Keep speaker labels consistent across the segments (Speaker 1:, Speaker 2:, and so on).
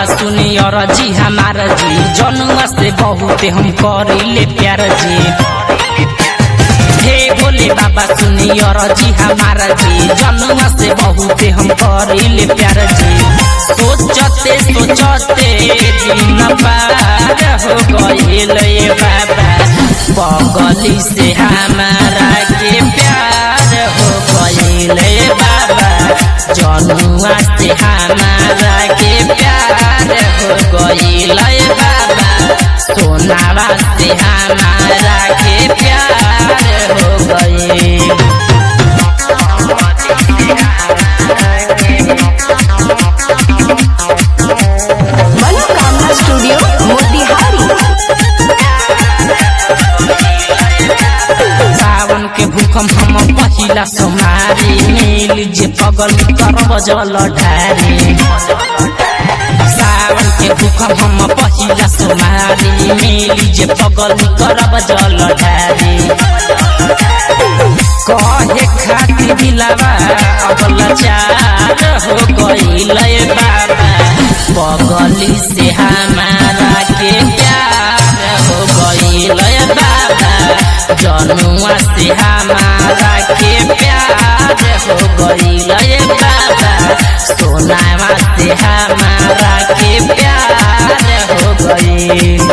Speaker 1: बाबा सुनी और जी हमारा जी जनुआ से बहुत हम करिले प्यार जी हे भोले बाबा सुनी और जी हमारा जी जनुआ से बहुत हम करिले प्यार जी सोचते सोचते दिन पार हो गइले बाबा बगली से हमारा के प्यार हो गइले बाबा जनुआ से हमारा के प्यार हो गइले बाबा सोनावा से हमारा के प्यार हो गइल
Speaker 2: मनोकामना स्टूडियो मोतिहारी
Speaker 1: सावन के भूखम हम पहिला सोमारी मिल जे पगल करब जल ढारी सावन के भूखम हम पहिला सोमारी मिल जे पगल करब जल ढारी कहे खातिर दिलावा अगल चार हो गइले बाबा बगली से हमारा के प्यार हो गइले बाबा जनुआ से हमारा के प्यार हो गइले बाबा सोनावा से हमारा के प्यार हो गइल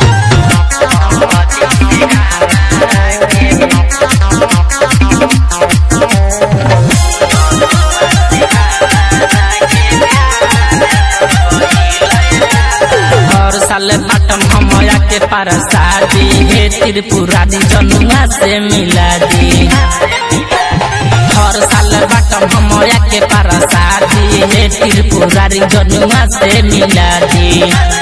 Speaker 1: हर साल बाटम हमया के पार शादी हे त्रिपुरारी जनुआ से मिला दी हर साल बाटम हमया के पार शादी हे त्रिपुरारी जनुआ से मिला दी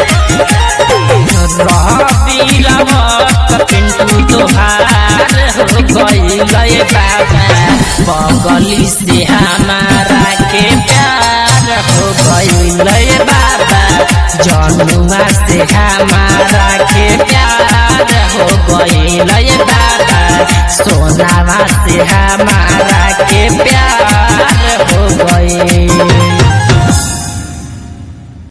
Speaker 1: रवि रावत पिंटू तोहार हो गइले बाबा बगली से हमारा के प्यार हो गइले बाबा जनुआ से हमारा के प्यार हो गइले बाबा सोनावा से हमारा के प्यार